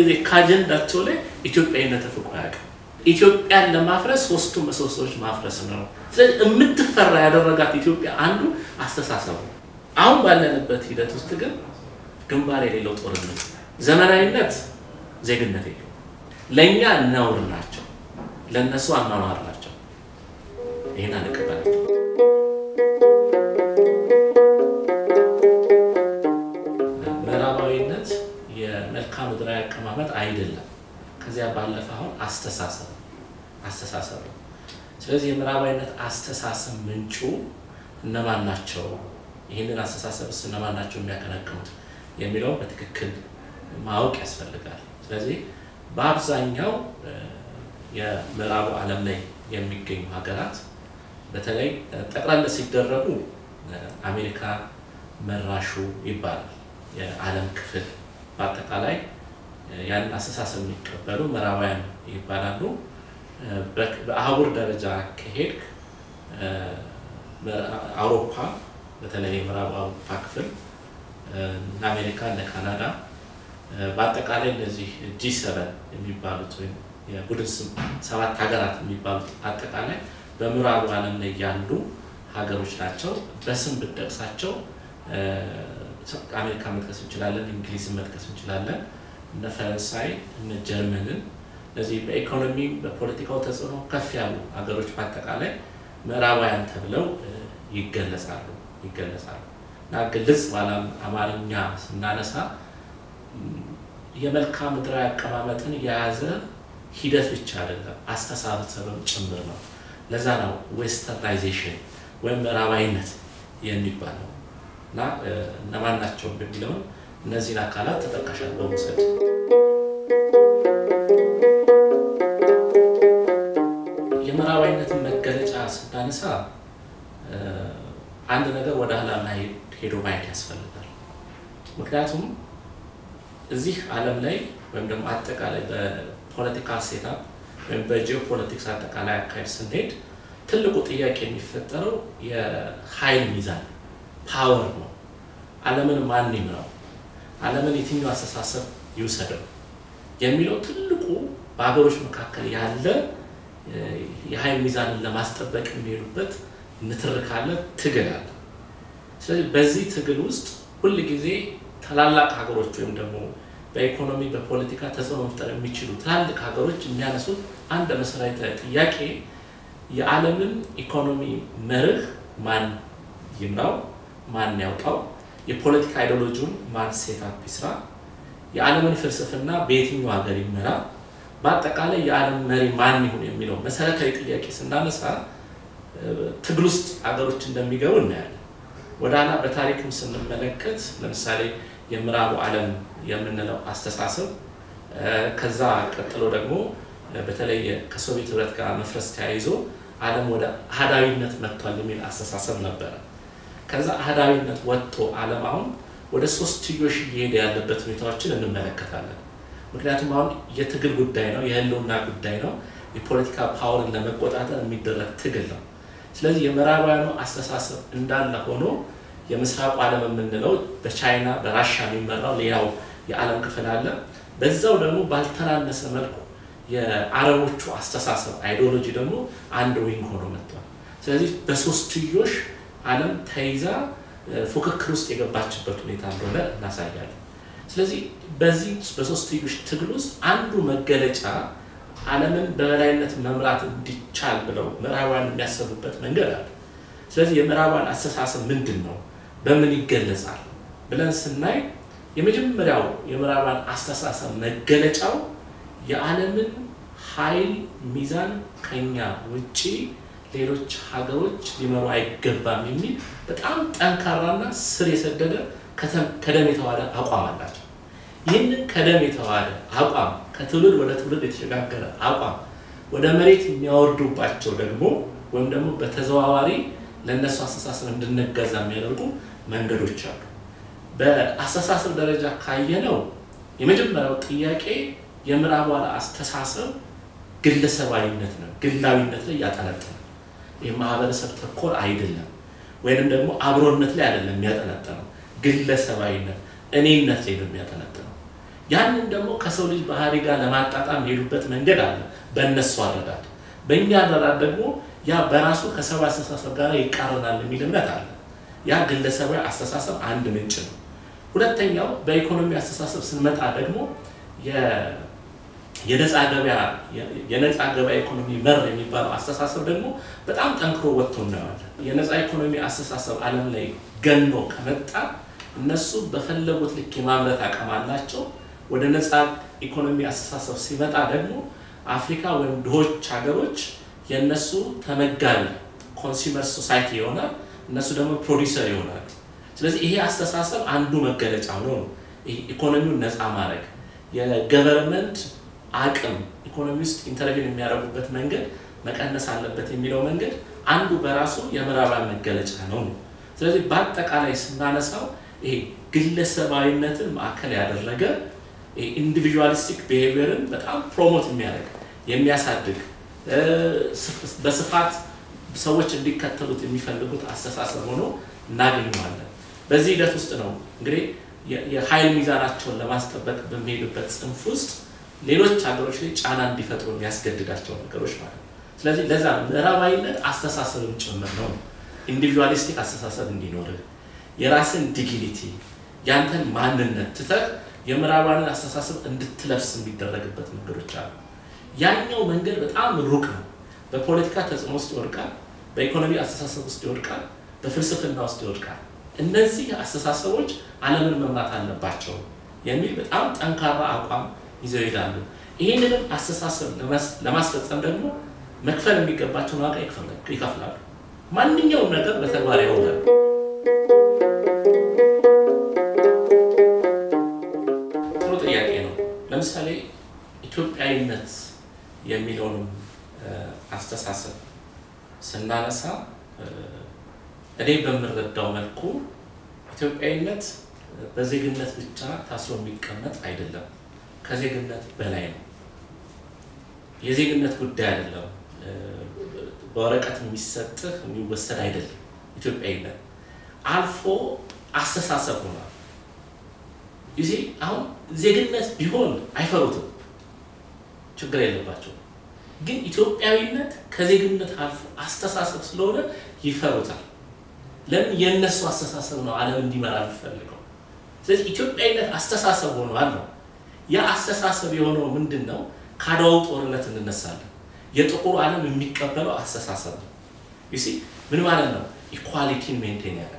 ጊዜ ከአጀንዳቸው ላይ ኢትዮጵያዊነት ተፍቆ አያውቅም። ኢትዮጵያን ለማፍረስ ሶስቱ ምሰሶዎች ማፍረስ ነው። ስለዚህ የምትፈራ ያደረጋት ኢትዮጵያ አንዱ አስተሳሰቡ። አሁን ባለንበት ሂደት ውስጥ ግን ግንባር የሌለው ጦርነት፣ ዘመናዊነት ዜግነት የለው። ለእኛ ነውር ናቸው፣ ለእነሱ አኗኗር ናቸው። ይህን አንቀበላቸው። ምዕራባዊነት የመልክዓ ምድራዊ አቀማመጥ አይደለም። ከዚያ ባለፈ አሁን አስተሳሰብ አስተሳሰብ ነው። ስለዚህ የምዕራባዊነት አስተሳሰብ ምንጩ እነማን ናቸው? ይህንን አስተሳሰብስ እነማን ናቸው የሚያቀነቅኑት የሚለውን በትክክል ማወቅ ያስፈልጋል። ስለዚህ በአብዛኛው የምዕራቡ ዓለም ላይ የሚገኙ ሀገራት በተለይ ጠቅላላ ሲደረጉ አሜሪካ መራሹ ይባላል የዓለም ክፍል በአጠቃላይ ያንን አስተሳሰብ የሚቀበሉ ምዕራባውያን ይባላሉ። በአህጉር ደረጃ ከሄድክ አውሮፓ በተለይ የምዕራብ አውሮፓ ክፍል እነ አሜሪካ እነ ካናዳ በአጠቃላይ እነዚህ ጂ ሰቨን የሚባሉት ወይም የቡድን ሰባት ሀገራት የሚባሉት አጠቃላይ በምዕራቡ ዓለም ላይ ያሉ ሀገሮች ናቸው። በስም ብጠቅሳቸው አሜሪካ መጥቀስ እንችላለን፣ እንግሊዝን መጥቀስ እንችላለን፣ እነ ፈረንሳይ እነ ጀርመንን እነዚህ በኢኮኖሚ በፖለቲካው ተጽዕኖ ከፍ ያሉ ሀገሮች በአጠቃላይ ምዕራባውያን ተብለው ይገለጻሉ ይገለጻሉ እና ግልጽ ባለ አማርኛ ስናነሳ የመልክዓ ምድራዊ አቀማመጥን የያዘ ሂደት ብቻ አይደለም፣ አስተሳሰብም ጭምር ነው። ለዛ ነው ዌስተርናይዜሽን ወይም ምዕራባዊነት የሚባለው እና እነማን ናቸው በሚለውን እነዚህን አካላት ተጠቃሻል በመውሰድ የምዕራባዊነትን መገለጫ ስናነሳ አንድ ነገር ወደ ኋላ ሄዶ ማየት ያስፈልጋል። ምክንያቱም እዚህ ዓለም ላይ ወይም ደግሞ አጠቃላይ በፖለቲካ ሴታፕ ወይም በጂኦፖለቲክስ አጠቃላይ አካሄድ ስንሄድ ትልቁ ጥያቄ የሚፈጠረው የኃይል ሚዛን ፓወር ነው። ዓለምን ማን ይምራው፣ ዓለምን የትኛው አስተሳሰብ ይውሰደው የሚለው ትልቁ በሀገሮች መካከል ያለ የኃይል ሚዛንን ለማስጠበቅ የሚሄዱበት ንትርክ አለ፣ ትግል አለ። ስለዚህ በዚህ ትግል ውስጥ ሁል ጊዜ ታላላቅ ሀገሮች ወይም ደግሞ በኢኮኖሚ በፖለቲካ ተጽዕኖ መፍጠር የሚችሉ ትላልቅ ሀገሮች የሚያነሱት አንድ መሰረታዊ ጥያቄ የዓለምን ኢኮኖሚ መርህ ማን ይምራው፣ ማን ያውጣው፣ የፖለቲካ አይዲዮሎጂውን ማን ሴታፕ ይስራ፣ የዓለምን ፍልስፍና በየትኛው ሀገር ይመራ፣ በአጠቃላይ የዓለም መሪ ማን ይሁን የሚለው መሰረታዊ ጥያቄ ስናነሳ ትግል ውስጥ ሀገሮች እንደሚገቡ እናያለን። ወደ ኋላ በታሪክም ስንመለከት ለምሳሌ የምዕራቡ ዓለም የምንለው አስተሳሰብ ከዛ ቀጥሎ ደግሞ በተለይ ከሶቪየት ህብረት ጋር መፍረስ ተያይዞ ዓለም ወደ አህዳዊነት መጥቷል የሚል አስተሳሰብ ነበረ። ከዛ አህዳዊነት ወጥቶ ዓለም አሁን ወደ ሶስትዮሽ እየሄደ ያለበት ሁኔታዎችን እንመለከታለን። ምክንያቱም አሁን የትግል ጉዳይ ነው፣ የህልውና ጉዳይ ነው፣ የፖለቲካ ፓወርን ለመቆጣጠር የሚደረግ ትግል ነው። ስለዚህ የምዕራባውያኑ አስተሳሰብ እንዳለ ሆኖ የምስራቁ ዓለም የምንለው በቻይና በራሻ የሚመራው ሌላው የዓለም ክፍል አለ። በዛው ደግሞ ባልተናነሰ መልኩ የአረቦቹ አስተሳሰብ አይዲዮሎጂ ደግሞ አንድ ዊንግ ሆኖ መጥቷል። ስለዚህ በሶስትዮሽ ዓለም ተይዛ ፉክክር ውስጥ የገባችበት ሁኔታ እንደሆነ እናሳያለን። ስለዚህ በዚህ በሶስትዮሽ ትግል ውስጥ አንዱ መገለጫ ዓለምን በበላይነት መምራት እንዲቻል ብለው ምዕራባውያን የሚያሰቡበት መንገድ አለ። ስለዚህ የምዕራባውያን አስተሳሰብ ምንድን ነው? በምን ይገለጻል ብለን ስናይ የመጀመሪያው የምዕራባውያን አስተሳሰብ መገለጫው የዓለምን ኃይል ሚዛን ከኛ ውጪ ሌሎች ሀገሮች ሊመሩ አይገባም የሚል በጣም ጠንካራና ስር የሰደደ ከደም የተዋሃደ አቋም አላቸው። ይህንን ከደም የተዋሃደ አቋም ከትውልድ ወደ ትውልድ የተሸጋገረ አቋም ወደ መሬት የሚያወርዱባቸው ደግሞ ወይም ደግሞ በተዘዋዋሪ ለእነሱ አስተሳሰብ እንድንገዛ የሚያደርጉ መንገዶች አሉ። በአስተሳሰብ ደረጃ ካየነው የመጀመሪያው ጥያቄ የምዕራቡ አስተሳሰብ ግለሰባዊነት ነው፣ ግላዊነት ላይ ያጠነጥናል። ይህ ማህበረሰብ ተኮር አይደለም፣ ወይንም ደግሞ አብሮነት ላይ አይደለም የሚያጠነጥነው፣ ግለሰባዊነት እኔነት ላይ ነው የሚያጠነጥነው። ያንን ደግሞ ከሰው ልጅ ባህሪ ጋር ለማጣጣም የሄዱበት መንገድ አለ በእነሱ አረዳድ። በእኛ አረዳድ ደግሞ ያ በራሱ ከሰው አስተሳሰብ ጋር ይቃረናል የሚል እምነት አለ። ያ ግለሰባዊ አስተሳሰብ አንድ ምንጭ ነው። ሁለተኛው በኢኮኖሚ አስተሳሰብ ስንመጣ ደግሞ የነፃ ገበያ የነፃ ገበያ ኢኮኖሚ መር የሚባለው አስተሳሰብ ደግሞ በጣም ጠንክሮ ወጥቶ እናየዋለን። የነፃ ኢኮኖሚ አስተሳሰብ ዓለም ላይ ገኖ ከመጣ እነሱ በፈለጉት ልክ የማምረት አቅም አላቸው። ወደ ነፃ ኢኮኖሚ አስተሳሰብ ሲመጣ ደግሞ አፍሪካ ወይም ድሆች ሀገሮች የእነሱ ተመጋቢ ኮንሱመር ሶሳይቲ ይሆናል፣ እነሱ ደግሞ ፕሮዲሰር ይሆናል። ስለዚህ ይሄ አስተሳሰብ አንዱ መገለጫ ሆኖ ነው ኢኮኖሚውን ነፃ ማድረግ የገቨርንመንት አቅም ኢኮኖሚ ውስጥ ኢንተርቪን የሚያደርጉበት መንገድ መቀነስ አለበት የሚለው መንገድ አንዱ በራሱ የምዕራባውያን መገለጫ ነው። ስለዚህ በአጠቃላይ ስናነሳው ይሄ ግለሰባዊነትን ማዕከል ያደረገ ኢንዲቪዥዋሊስቲክ ቢሄቪየርን በጣም ፕሮሞት የሚያደርግ የሚያሳድግ በስፋት ሰዎች እንዲከተሉት የሚፈልጉት አስተሳሰብ ሆኖ እናገኘዋለን። በዚህ ሂደት ውስጥ ነው እንግዲህ የኃይል ሚዛናቸውን ለማስጠበቅ በሚሄዱበት ጽንፍ ውስጥ ሌሎች ሀገሮች ላይ ጫና እንዲፈጥሩ የሚያስገድዳቸው ነገሮች ማለት ነው። ስለዚህ ለዛ ምዕራባዊነት አስተሳሰብም ጭምር ነው። ኢንዲቪጁዋሊስቲክ አስተሳሰብ እንዲኖርህ የራስን ዲግኒቲ ያንተን ማንነት ትተህ የምዕራባዊን አስተሳሰብ እንድትለብስ የሚደረግበት መንገዶች አሉ። ያኛው መንገድ በጣም ሩቅ ነው። በፖለቲካ ተጽዕኖ ውስጥ ይወድቃል፣ በኢኮኖሚ አስተሳሰብ ውስጥ ይወድቃል፣ በፍልስፍና ውስጥ ይወድቃል። እነዚህ አስተሳሰቦች ዓለምን መምራት አለባቸው የሚል በጣም ጠንካራ አቋም ይዘው ይሄዳሉ። ይህንንም አስተሳሰብ ለማስፈጸም ደግሞ መክፈል የሚገባቸውን ዋጋ ይከፍላሉ። ማንኛውም ነገር በተግባር ያውላል። ጥሩ ጥያቄ ነው። ለምሳሌ ኢትዮጵያዊነት የሚለውንም አስተሳሰብ ስናነሳ እኔ በምረዳው መልኩ ኢትዮጵያዊነት በዜግነት ብቻ ታስሮ የሚቀመጥ አይደለም። ከዜግነት በላይ ነው። የዜግነት ጉዳይ አይደለም። በወረቀት የሚሰጥህ የሚወሰድ አይደለም። ኢትዮጵያዊነት አልፎ አስተሳሰብ ሆኗል። ጊዜ አሁን ዜግነት ቢሆን አይፈሩትም፣ ችግር የለባቸው። ግን ኢትዮጵያዊነት ከዜግነት አልፎ አስተሳሰብ ስለሆነ ይፈሩታል። ለምን? የእነሱ አስተሳሰብ ነው ዓለም እንዲመራ የሚፈልገው። ስለዚህ ኢትዮጵያዊነት አስተሳሰብ ሆኗል ነው። ያ አስተሳሰብ የሆነው ምንድን ነው? ከአድዋው ጦርነት እንነሳለን። የጥቁሩ ዓለም የሚቀበለው አስተሳሰብ ነው። ዩሲ ምን ማለት ነው? ኢኳሊቲን ሜንቴን ያደርጋል።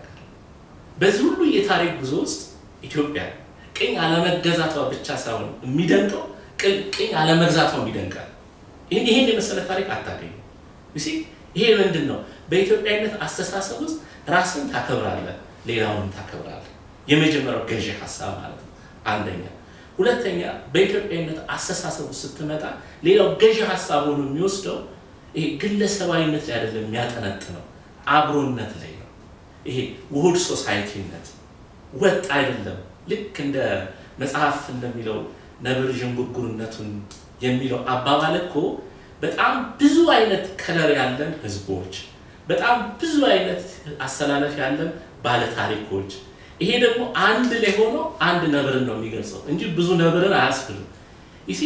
በዚህ ሁሉ የታሪክ ጉዞ ውስጥ ኢትዮጵያ ቅኝ አለመገዛቷ ብቻ ሳይሆን የሚደንቀው ቅኝ አለመግዛቷ ይደንቃል። ይህን ይህን የመሰለ ታሪክ አታገኙ። ዩሲ ይሄ ምንድን ነው? በኢትዮጵያዊነት አስተሳሰብ ውስጥ ራስን ታከብራለህ፣ ሌላውንም ታከብራለህ። የመጀመሪያው ገዢ ሀሳብ ማለት ነው። አንደኛ ሁለተኛ በኢትዮጵያዊነት አስተሳሰብ ውስጥ ስትመጣ ሌላው ገዢ ሀሳብ ሆኖ የሚወስደው ይሄ ግለሰባዊነት ላይ አይደለም የሚያጠነጥነው አብሮነት ላይ ነው። ይሄ ውሁድ ሶሳይቲነት ወጥ አይደለም። ልክ እንደ መጽሐፍ እንደሚለው ነብር ዥንጉርጉርነቱን የሚለው አባባል እኮ በጣም ብዙ አይነት ከለር ያለን ህዝቦች፣ በጣም ብዙ አይነት አሰላለፍ ያለን ባለታሪኮች ይሄ ደግሞ አንድ ላይ ሆኖ አንድ ነብርን ነው የሚገልጸው እንጂ ብዙ ነብርን አያስብልም። ይሲ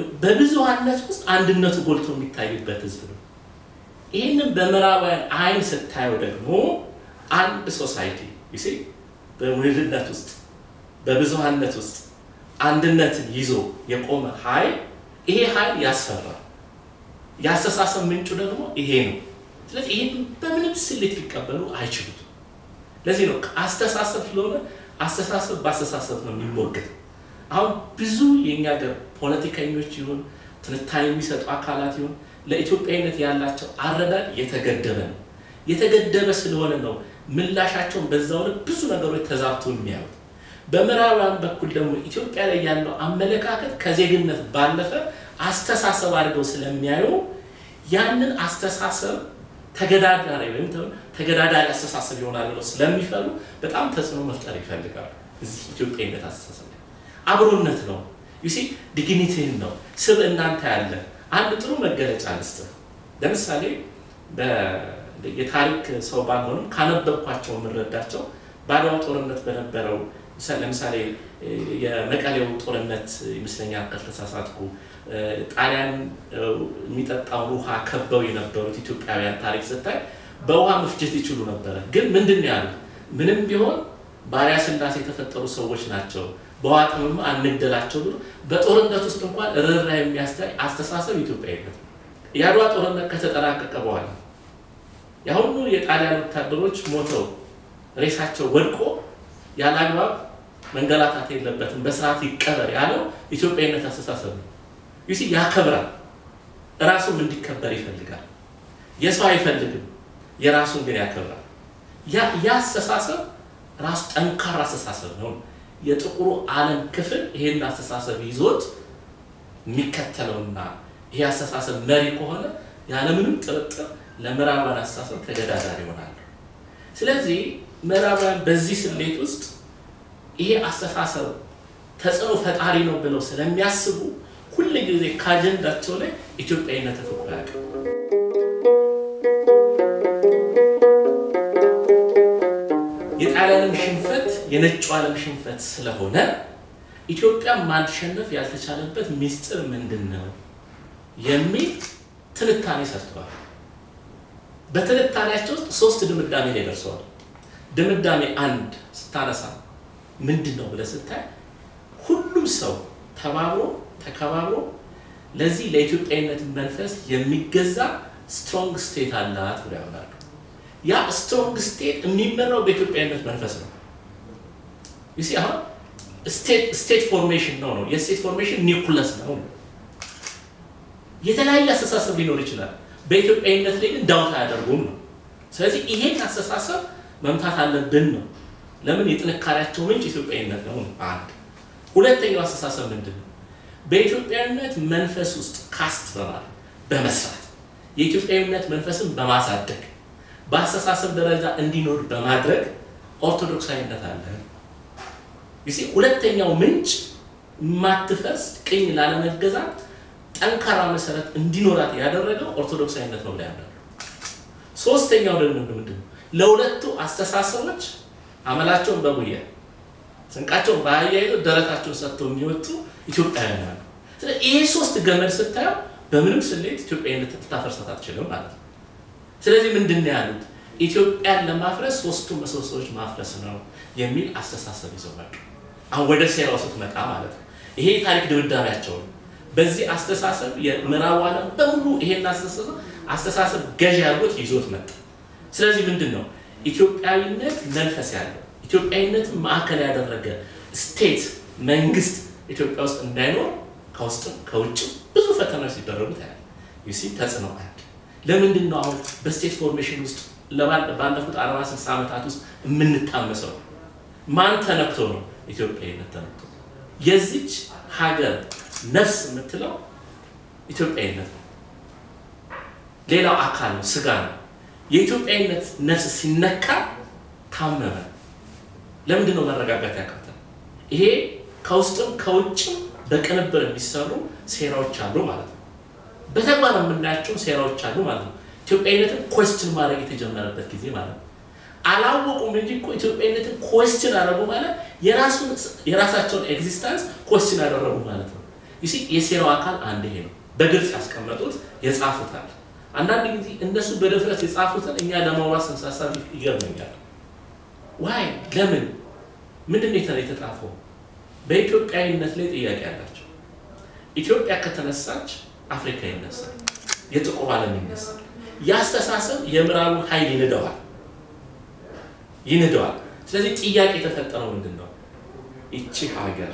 በብዙሃነት ውስጥ አንድነቱ ጎልቶ የሚታይበት ህዝብ ነው። ይህንን በምዕራባውያን አይን ስታየው ደግሞ አንድ ሶሳይቲ ይሲ በውህድነት ውስጥ በብዙሃነት ውስጥ አንድነትን ይዞ የቆመ ኃይል ይሄ ኃይል ያስፈራል። የአስተሳሰብ ምንጩ ደግሞ ይሄ ነው። ስለዚህ ይህን በምንም ስሌት ሊቀበሉ አይችሉም። ለዚህ ነው አስተሳሰብ ስለሆነ አስተሳሰብ በአስተሳሰብ ነው የሚሞገት። አሁን ብዙ የእኛ ሀገር ፖለቲከኞች ይሁን ትንታኔ የሚሰጡ አካላት ይሁን ለኢትዮጵያዊነት ያላቸው አረዳድ የተገደበ ነው። የተገደበ ስለሆነ ነው ምላሻቸውን በዛው ልክ ብዙ ነገሮች ተዛብቶ የሚያዩት። በምዕራባውያን በኩል ደግሞ ኢትዮጵያ ላይ ያለው አመለካከት ከዜግነት ባለፈ አስተሳሰብ አድርገው ስለሚያዩ ያንን አስተሳሰብ ተገዳዳሪ ወይም ተገዳዳሪ አስተሳሰብ ይሆናል ብለው ስለሚፈሩ በጣም ተጽዕኖ መፍጠር ይፈልጋሉ። እዚህ ኢትዮጵያዊነት አስተሳሰብ ላይ አብሮነት ነው ዩሲ ዲግኒቲህን ነው ስብ እናንተ ያለ አንድ ጥሩ መገለጫ ልስጥህ። ለምሳሌ የታሪክ ሰው ባልሆንም ካነበብኳቸው የምንረዳቸው በአድዋ ጦርነት በነበረው ለምሳሌ የመቀሌው ጦርነት ይመስለኛል ካልተሳሳትኩ ጣሊያን የሚጠጣውን ውሃ ከበው የነበሩት ኢትዮጵያውያን ታሪክ ስታይ በውሃ መፍጀት ይችሉ ነበረ። ግን ምንድን ነው ያሉት? ምንም ቢሆን ባሪያ ስላሴ የተፈጠሩ ሰዎች ናቸው፣ በውሃ ጥምም አንግደላቸው ብሎ በጦርነት ውስጥ እንኳን ርኅራ የሚያስታይ አስተሳሰብ ኢትዮጵያዊነት ነው። የአድዋ ጦርነት ከተጠናቀቀ በኋላ የአሁኑ የጣሊያን ወታደሮች ሞተው ሬሳቸው ወድቆ ያለ አግባብ መንገላታት የለበትም በስርዓት ይቀበር ያለው ኢትዮጵያዊነት አስተሳሰብ ነው። ይሲ ያከብራል፣ ራሱም እንዲከበር ይፈልጋል። የሰው አይፈልግም፣ የራሱን ግን ያከብራል። ያ አስተሳሰብ ራሱ ጠንካራ አስተሳሰብ ነው። የጥቁሩ ዓለም ክፍል ይሄን አስተሳሰብ ይዞት የሚከተለውና ይሄ አስተሳሰብ መሪ ከሆነ ያለምንም ጥርጥር ለምዕራባውያን አስተሳሰብ ተገዳዳሪ ይሆናሉ። ስለዚህ ምዕራባውያን በዚህ ስሌት ውስጥ ይሄ አስተሳሰብ ተጽዕኖ ፈጣሪ ነው ብለው ስለሚያስቡ ሁል ጊዜ ከአጀንዳቸው ላይ ኢትዮጵያዊነት ተፈቅሮ አያውቅም። የጣሊያንም ሽንፈት የነጩ ዓለም ሽንፈት ስለሆነ ኢትዮጵያ ማሸነፍ ያልተቻለበት ሚስጥር ምንድን ነው የሚል ትንታኔ ሰርተዋል። በትንታኔያቸው ውስጥ ሶስት ድምዳሜ ላይ ደርሰዋል። ድምዳሜ አንድ ስታነሳ ምንድን ነው ብለህ ስታይ ሁሉም ሰው ተባብሮ ተከባብሮ ለዚህ ለኢትዮጵያዊነት መንፈስ የሚገዛ ስትሮንግ ስቴት አላት ብሎ ያምናሉ። ያ ስትሮንግ ስቴት የሚመራው በኢትዮጵያዊነት መንፈስ ነው። ይሲ አሁን ስቴት ፎርሜሽን ነው ነው የስቴት ፎርሜሽን ኒውክለስ ነው። የተለያየ አስተሳሰብ ሊኖር ይችላል። በኢትዮጵያዊነት ላይ ግን ዳውት አያደርጉም ነው። ስለዚህ ይሄን አስተሳሰብ መምታት አለብን ነው። ለምን የጥንካሬያቸው ምንጭ ኢትዮጵያዊነት ነው። አንድ ሁለተኛው አስተሳሰብ ምንድን ነው? በኢትዮጵያዊነት መንፈስ ውስጥ ካስት በማለት በመስራት የኢትዮጵያዊነት መንፈስን በማሳደግ በአስተሳሰብ ደረጃ እንዲኖር በማድረግ ኦርቶዶክሳዊነት አለ። ይሲ ሁለተኛው ምንጭ የማትፈርስ ቅኝ ላለመገዛት ጠንካራ መሰረት እንዲኖራት ያደረገው ኦርቶዶክሳዊነት ነው ብላ ያምናሉ። ሶስተኛው ደግሞ ምንድን ነው? ለሁለቱ አስተሳሰቦች አመላቸውን በጉያ ስንቃቸውን በአህያ ይዘው ደረታቸውን ሰጥተው የሚወጡ ኢትዮጵያውያን አሉ። ስለዚህ ይሄ ሶስት ገመድ ስታየው በምንም ስሌት ኢትዮጵያዊነት ልታፈርሳት አትችልም ማለት ነው። ስለዚህ ምንድን ነው ያሉት? ኢትዮጵያን ለማፍረስ ሶስቱ ምሰሶዎች ማፍረስ ነው የሚል አስተሳሰብ ይዘው መጡ። አሁን ወደ ሴራው ስትመጣ ማለት ነው ይሄ የታሪክ ድምዳሜያቸው ነው። በዚህ አስተሳሰብ የምዕራቡ ዓለም በሙሉ ይሄን አስተሳሰብ አስተሳሰብ ገዢ አድርጎት ይዞት መጣ። ስለዚህ ምንድን ነው ኢትዮጵያዊነት መንፈስ ያለው ኢትዮጵያዊነትን ማዕከል ያደረገ ስቴት መንግስት ኢትዮጵያ ውስጥ እንዳይኖር ከውስጥም ከውጭም ብዙ ፈተናዎች ሲደረጉ ታያል። ዩሲ ተጽዕኖ አንድ ለምንድን ነው አሁን በስቴት ፎርሜሽን ውስጥ ባለፉት አርባ ስልሳ ዓመታት ውስጥ የምንታመሰው? ማን ተነክቶ ነው? ኢትዮጵያዊነት ተነክቶ። የዚች ሀገር ነፍስ የምትለው ኢትዮጵያዊነት ነው። ሌላው አካል ነው፣ ስጋ ነው። የኢትዮጵያዊነት ነፍስ ሲነካ ታመመ። ለምንድን ነው መረጋጋት ያቃተል? ይሄ ከውስጥም ከውጭም በቅንብር የሚሰሩ ሴራዎች አሉ ማለት ነው። በተግባር የምናያቸው ሴራዎች አሉ ማለት ነው። ኢትዮጵያዊነትን ኮስችን ማድረግ የተጀመረበት ጊዜ ማለት ነው። አላወቁም እንጂ እኮ ኢትዮጵያዊነትን ኮስችን አደረጉ ማለት የራሳቸውን ኤግዚስተንስ ኮስችን ያደረጉ ማለት ነው። ዩ የሴራው አካል አንድ ይሄ ነው። በግልጽ ያስቀመጡት የጻፉታል። አንዳንድ ጊዜ እነሱ በድፍረት የጻፉትን እኛ ለማውራት ስንሳሳብ ይገርመኛል። ዋይ ለምን ምንድን ነው የተጻፈው? በኢትዮጵያዊነት ላይ ጥያቄ አላቸው። ኢትዮጵያ ከተነሳች አፍሪካ ይነሳል፣ የጥቁሩ ዓለም ይነሳል። የአስተሳሰብ የምዕራቡ ኃይል ይንደዋል ይንደዋል። ስለዚህ ጥያቄ የተፈጠረው ምንድን ነው? ይቺ ሀገር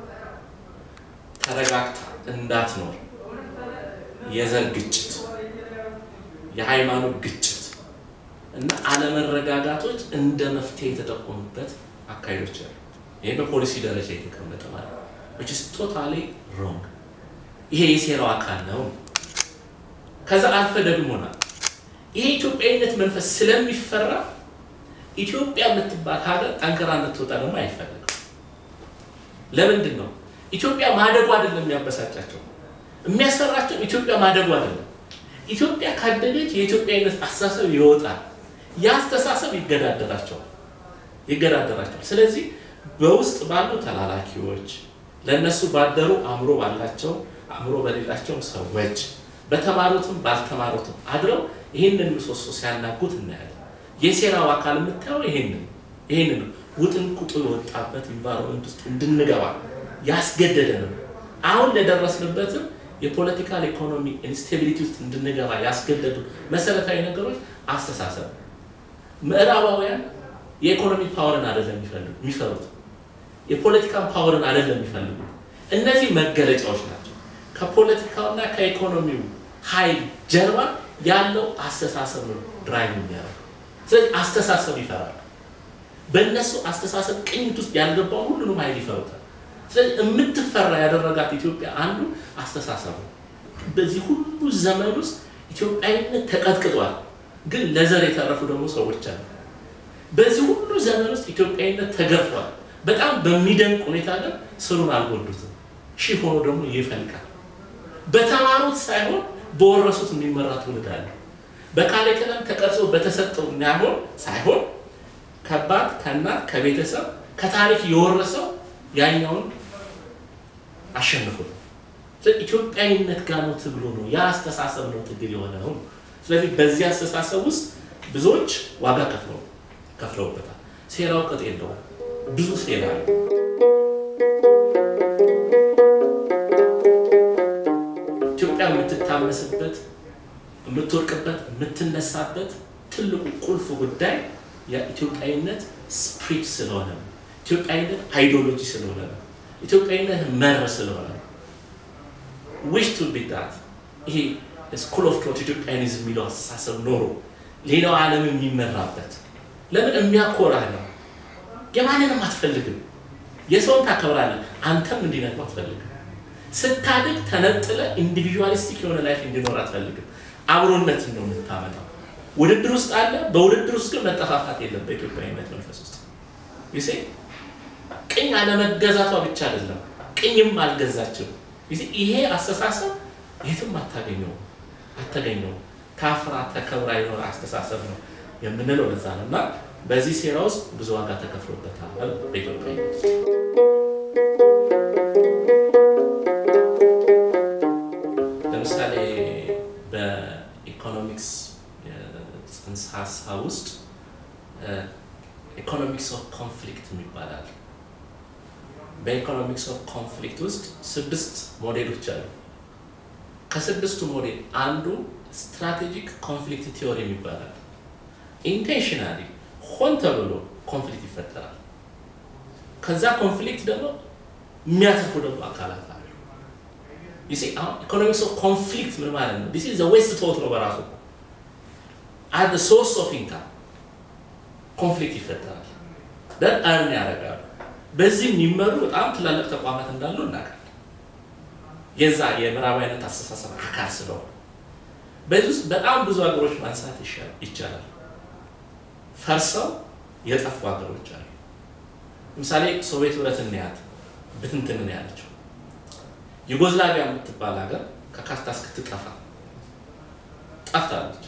ተረጋግታ እንዳትኖር የዘር ግጭት፣ የሃይማኖት ግጭት እና አለመረጋጋቶች እንደ መፍትሄ የተጠቆሙበት አካሄዶች አሉ። ይሄ በፖሊሲ ደረጃ የተቀመጠ ማለት ነው። which is totally wrong ይሄ የሴራው አካል ነው። ከዛ አልፈ ደግሞና ይሄ ኢትዮጵያዊነት መንፈስ ስለሚፈራ ኢትዮጵያ የምትባል ሀገር ጠንክራ እንድትወጣ ደግሞ አይፈለግም። ለምንድን ነው? ኢትዮጵያ ማደጉ አይደለም የሚያበሳጫቸው፣ የሚያስፈራቸው ኢትዮጵያ ማደጉ አይደለም። ኢትዮጵያ ካደገች የኢትዮጵያዊነት አስተሳሰብ ይወጣል። ያ አስተሳሰብ ይገዳደራቸዋል ይገዳደራቸዋል። ስለዚህ በውስጥ ባሉ ተላላኪዎች ለእነሱ ባደሩ አእምሮ ባላቸው አእምሮ በሌላቸው ሰዎች በተማሩትም ባልተማሩትም አድረው ይህንን ምሰሶ ሲያናጉት እናያለን። የሴራው አካል የምታየው ይህንን ይህንን ውጥንቁጡ የወጣበት ኢንቫይሮንመንት ውስጥ እንድንገባ ያስገደደ ነው። አሁን ለደረስንበትም የፖለቲካል ኢኮኖሚ ኢንስቴቢሊቲ ውስጥ እንድንገባ ያስገደዱ መሰረታዊ ነገሮች አስተሳሰብ። ምዕራባውያን የኢኮኖሚ ፓወርን አይደለም የሚፈሩት፣ የፖለቲካል ፓወርን አይደለም የሚፈልጉት። እነዚህ መገለጫዎች ናቸው። ከፖለቲካውና ከኢኮኖሚው ኃይል ጀርባ ያለው አስተሳሰብ ነው ድራይቭ የሚያደርገው። ስለዚህ አስተሳሰብ ይፈራል። በእነሱ አስተሳሰብ ቅኝት ውስጥ ያልገባውን ሁሉንም ኃይል ይፈሩታል። ስለዚህ የምትፈራ ያደረጋት ኢትዮጵያ አንዱ አስተሳሰብ ነው። በዚህ ሁሉ ዘመን ውስጥ ኢትዮጵያዊነት ተቀጥቅጧል፣ ግን ለዘር የተረፉ ደግሞ ሰዎች አሉ። በዚህ ሁሉ ዘመን ውስጥ ኢትዮጵያዊነት ተገርፏል። በጣም በሚደንቅ ሁኔታ ግን ስሩን አልጎዱትም። ሺህ ሆኖ ደግሞ ይፈልቃል። በተማሩት ሳይሆን በወረሱት የሚመራ ትውልድ አለ። በካሪክለም ተቀርጾ በተሰጠው የሚያሆን ሳይሆን ከአባት ከእናት ከቤተሰብ ከታሪክ የወረሰው ያኛውን አሸንፎት ኢትዮጵያዊነት ጋር ነው ትግሉ ነው። ያ አስተሳሰብ ነው ትግል የሆነ ነው። ስለዚህ በዚህ አስተሳሰብ ውስጥ ብዙዎች ዋጋ ከፍለው ከፍለውበታል። ሴራው ቅጥ የለውም። ብዙ ሴራ አለ። ኢትዮጵያ የምትታመስበት፣ የምትወርቅበት፣ የምትነሳበት ትልቁ ቁልፍ ጉዳይ የኢትዮጵያዊነት ስፕሪት ስለሆነ ነው። ኢትዮጵያዊነት አይዲዮሎጂ ስለሆነ ነው። ኢትዮጵያዊነት መር ስለሆነ ነው። ዊሽ ቱ ቢ ዳት ይሄ ስኩል ኦፍ ቶት ኢትዮጵያኒዝም የሚለው አስተሳሰብ ኖሮ ሌላው ዓለም የሚመራበት ለምን የሚያኮራህ ነው። የማንንም አትፈልግም። የሰውን ታከብራለህ። አንተም እንዲነግሩ አትፈልግም። ስታድግ ተነጥለ ኢንዲቪዥዋሊስቲክ የሆነ ላይፍ እንዲኖር አትፈልግም። አብሮነትን ነው የምታመጣው። ውድድር ውስጥ አለ። በውድድር ውስጥ ግን መጠፋፋት የለም። በኢትዮጵያዊነት መንፈስ ውስጥ ይሴ ቅኝ አለመገዛቷ ብቻ አይደለም፣ ቅኝም አልገዛችም። ይሄ አስተሳሰብ የትም አታገኘው አታገኘው ታፍራ ተከብራ የኖረ አስተሳሰብ ነው የምንለው ለዛ ነው። እና በዚህ ሴራ ውስጥ ብዙ ዋጋ ተከፍሎበታል በኢትዮጵያ ለምሳሌ በኢኮኖሚክስ ጽንሰ ሀሳብ ውስጥ ኢኮኖሚክስ ኦፍ ኮንፍሊክት ይባላል። በኢኮኖሚክስ ኦፍ ኮንፍሊክት ውስጥ ስድስት ሞዴሎች አሉ። ከስድስቱ ሞዴል አንዱ ስትራቴጂክ ኮንፍሊክት ቲዮሪ ይባላል። ኢንቴንሽናሊ ሆን ተብሎ ኮንፍሊክት ይፈጠራል። ከዛ ኮንፍሊክት ደግሞ የሚያተርፉ ደግሞ አካላት አሉ። ኢኮኖሚክስ ኦፍ ኮንፍሊክት ምን ማለት ነው? ዲስ ኢዝ ዌስት ቶት ነው በራሱ አት ሶርስ ኦፍ ኢንካም ኮንፍሊክት ይፈጠራል። ደን አርን ያደርጋሉ። በዚህ የሚመሩ በጣም ትላልቅ ተቋማት እንዳሉ እናውቃለን። የዛ የምዕራባዊነት አስተሳሰብ አካል ስለሆነ በዚህ ውስጥ በጣም ብዙ ሀገሮች ማንሳት ይቻላል። ፈርሰው የጠፉ ሀገሮች አሉ። ለምሳሌ ሶቪየት ህብረት እንያት ብትንትን ነው ያለችው። ዩጎዝላቪያ የምትባል ሀገር ከካርታ እስክትጠፋ ጠፍታለች።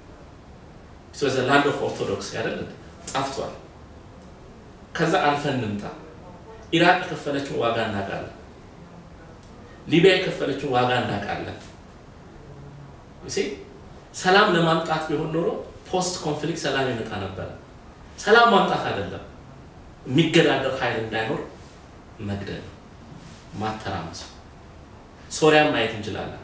ላንድ ኦፍ ኦርቶዶክስ ያደል ጠፍቷል። ከዛ አልፈን እንምጣ። ኢራቅ የከፈለችውን ዋጋ እናውቃለን። ሊቢያ የከፈለችውን ዋጋ እናውቃለን። ሰላም ለማምጣት ቢሆን ኖሮ ፖስት ኮንፍሊክት ሰላም ይመጣ ነበረ። ሰላም ማምጣት አይደለም፣ የሚገዳደር ኃይል እንዳይኖር መግደል፣ ማተራመስ። ሶሪያን ማየት እንችላለን፣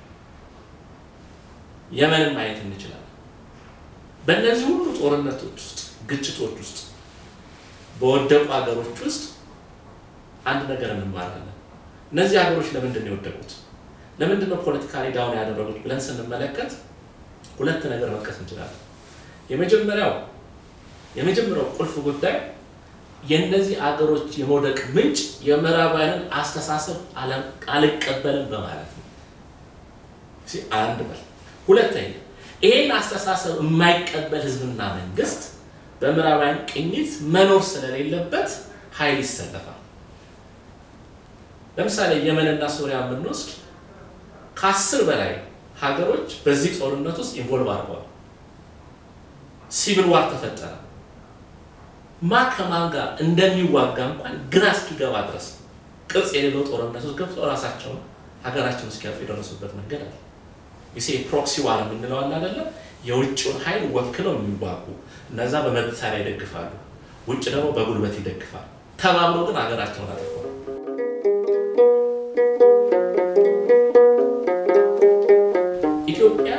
የመንን ማየት እንችላለን። በእነዚህ ሁሉ ጦርነቶች ውስጥ ግጭቶች ውስጥ በወደቁ ሀገሮች ውስጥ አንድ ነገር እንማራለን። እነዚህ ሀገሮች ለምንድን ነው የወደቁት? ለምንድን ነው ፖለቲካሊ ዳውን ያደረጉት ብለን ስንመለከት ሁለት ነገር መጥቀስ እንችላለን። የመጀመሪያው የመጀመሪያው ቁልፍ ጉዳይ የእነዚህ አገሮች የመውደቅ ምንጭ የምዕራባውያንን አስተሳሰብ አልቀበልም በማለት ነው። አንድ በል ሁለተኛ ይሄን አስተሳሰብ የማይቀበል ህዝብና መንግስት በምዕራባውያን ቅኝት መኖር ስለሌለበት ኃይል ይሰለፋል። ለምሳሌ የመንና ሶሪያ የምንወስድ ከአስር በላይ ሀገሮች በዚህ ጦርነት ውስጥ ኢንቮልቭ አድርገዋል። ሲቪል ዋር ተፈጠረ። ማ ከማን ጋር እንደሚዋጋ እንኳን ግራ እስኪገባ ድረስ ቅርጽ የሌለው ጦርነት ውስጥ ገብተው ራሳቸውን ሀገራቸውን እስኪያልፉ የደረሱበት መንገድ አለ። ይሴ ፕሮክሲ ዋር የምንለው አለ አይደለ? የውጭውን ኃይል ወክለው የሚዋጉ እነዛ በመሳሪያ ይደግፋሉ፣ ውጭ ደግሞ በጉልበት ይደግፋል። ተባብረው ግን ሀገራቸውን አጥፈዋል። ኢትዮጵያ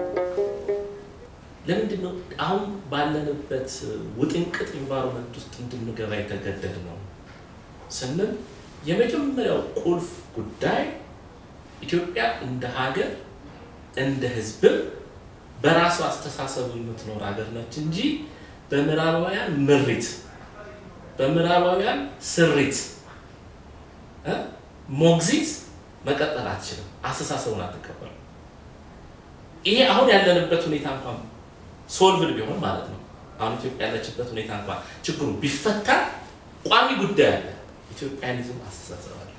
ለምንድን ነው አሁን ባለንበት ውጥንቅጥ ኢንቫይሮንመንት ውስጥ እንድንገባ የተገደድ ነው ስንል የመጀመሪያው ቁልፍ ጉዳይ ኢትዮጵያ እንደ ሀገር እንደ ሕዝብም በራሱ አስተሳሰብ የምትኖር ሀገር ነች እንጂ በምዕራባውያን ምሪት፣ በምዕራባውያን ስሪት ሞግዚት መቀጠል አትችልም። አስተሳሰቡን አትቀበልም። ይሄ አሁን ያለንበት ሁኔታ እንኳን ሶልቭድ ቢሆን ማለት ነው። አሁን ኢትዮጵያ ያለችበት ሁኔታ እንኳን ችግሩ ቢፈታ ቋሚ ጉዳይ አለ። ኢትዮጵያኒዝም አስተሳሰብ አለ።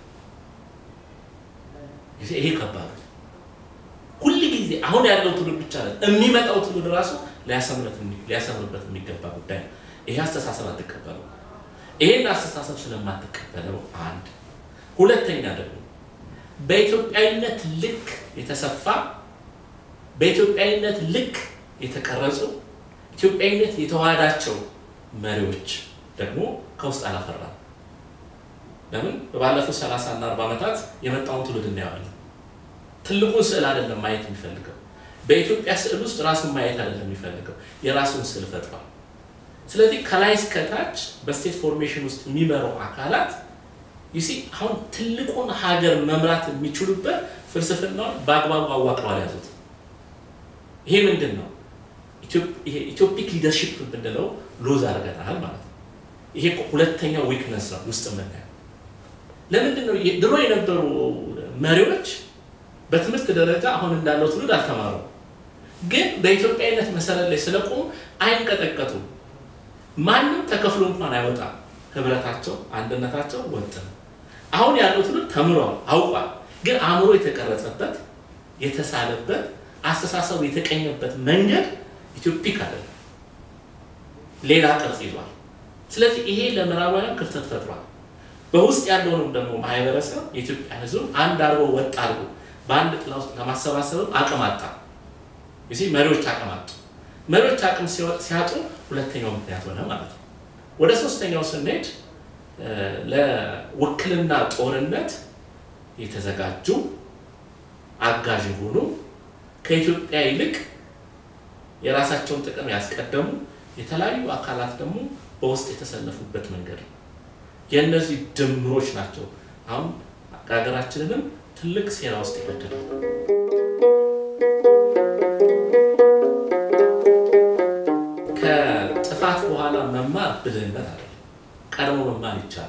ይሄ ከባድ ሁል ጊዜ አሁን ያለው ትውልድ ብቻ ለ የሚመጣው ትውልድ ራሱ ሊያሰምርበት የሚገባ ጉዳይ ነው። ይሄ አስተሳሰብ አትቀበለው። ይሄን አስተሳሰብ ስለማትቀበለው አንድ፣ ሁለተኛ ደግሞ በኢትዮጵያዊነት ልክ የተሰፋ በኢትዮጵያዊነት ልክ የተቀረጹ ኢትዮጵያዊነት የተዋሃዳቸው መሪዎች ደግሞ ከውስጥ አላፈራም። ለምን ባለፉት 30 እና 40 ዓመታት የመጣውን ትውልድ እናየዋለን። ትልቁን ስዕል አይደለም ማየት የሚፈልገው በኢትዮጵያ ስዕል ውስጥ ራሱን ማየት አይደለም የሚፈልገው የራሱን ስዕል ፈጥሯል። ስለዚህ ከላይ እስከታች በስቴት ፎርሜሽን ውስጥ የሚመራው አካላት ዩሲ አሁን ትልቁን ሀገር መምራት የሚችሉበት ፍልስፍናውን በአግባቡ አዋቅረው አልያዙት። ይሄ ምንድን ነው? ኢትዮፒክ ሊደርሺፕ ብንለው ሎዝ አድርገናል ማለት ነው። ይሄ ሁለተኛው ዊክነስ ነው ውስጥ የምናየው። ለምንድን ነው ድሮ የነበሩ መሪዎች በትምህርት ደረጃ አሁን እንዳለው ትውልድ አልተማሩም፣ ግን በኢትዮጵያዊነት መሰረት ላይ ስለቆሙ አይንቀጠቀጡም። ማንም ተከፍሎ እንኳን አይወጣም። ህብረታቸው፣ አንድነታቸው ወጥ ነው። አሁን ያለው ትውልድ ተምሯል፣ አውቋል። ግን አእምሮ የተቀረጸበት የተሳለበት አስተሳሰቡ የተቀኘበት መንገድ ኢትዮፒክ አይደለም፣ ሌላ ቅርጽ ይዟል። ስለዚህ ይሄ ለምዕራባውያን ክፍተት ፈጥሯል። በውስጥ ያለውንም ደግሞ ማህበረሰብ የኢትዮጵያ ህዝብ አንድ አድርጎ ወጥ አድርጎ በአንድ ጥላ ውስጥ ለማሰባሰብም አቅም አጣ። እዚህ መሪዎች አቅም አጡ። መሪዎች አቅም ሲያጡ ሁለተኛው ምክንያት ሆነ ማለት ነው። ወደ ሶስተኛው ስንሄድ ለውክልና ጦርነት የተዘጋጁ አጋዥ የሆኑ ከኢትዮጵያ ይልቅ የራሳቸውን ጥቅም ያስቀደሙ የተለያዩ አካላት ደግሞ በውስጥ የተሰለፉበት መንገድ ነው። የእነዚህ ድምሮች ናቸው አሁን ሀገራችንንም ትልቅ ሴራ ውስጥ ይገደዳል። ከጥፋት በኋላ መማር ብልህነት አለ። ቀድሞ መማር ይቻላል።